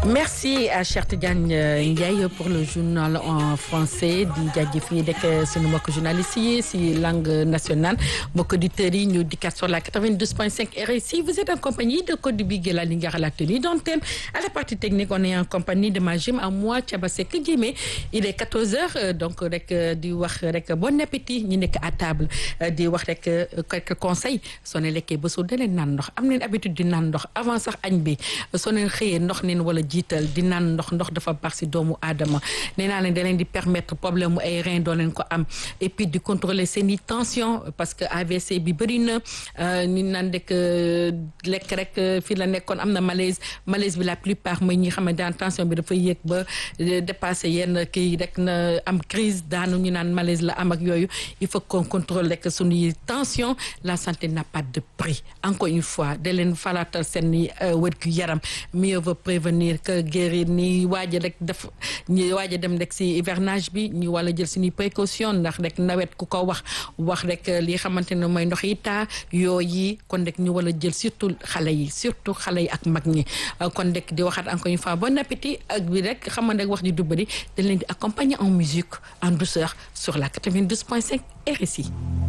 merci à Cheikh Tidiane Ndiaye pour le journal en français di jaajëfee rek sunu mbokk journalistes yi si langue nationale mbokk auditeurs yi ñu dikkaat sur la 92.5 RSI vous êtes en compagnie de Codé Biguela Lingara à la tenue d'antenne à la partie technique on est en compagnie de Majim à moi Thiaba Seck Diémé il est 14 heures donc rek di wax rek bon appétit ñi nekk à table di wax rek quelques conseils soo ne lekkee ba suur da leen naan ndox am neen habitude di naan ndox avant sax añ bi soo leen xëyee ndox neen wala jiital di naan ndox ndox dafa baax si doomu aadama nee naa leen da leen di permettre problème mu ay rein doo leen ko am et puis di contrôler seen i tension parce que AVC bi bëri na ni naan rek lekk rek fii la nekkoon am na malaise malaise bi la plupart mooy ñi xam ne daan tension bi dafa yéeg ba dépassé yenn kii rek na am crise daanu ñu naan malaise la am ak yooyu il faut qu'on contrôle rek suñuy tension la santé n'a pas de prix encore une fois da leen falaatal seen wërgu yaram mieux vaut prévenir que guérir ni waaja rek def ñi waaja dem rek si hivernage bi ñu wala jël suñuy précaution ndax rek nawet ku ko wax wax rek li xamante ne mooy ndox yi taa yooyu kon rek ñu wala jël surtout xale yi surtout xale yi ak mag ñi kon rek di waxaat encore une fois bon appétit ak bi rek xamante rek wax ji du bëri dañ leen di accompagner en musique en douceur sur la 92.5 RSI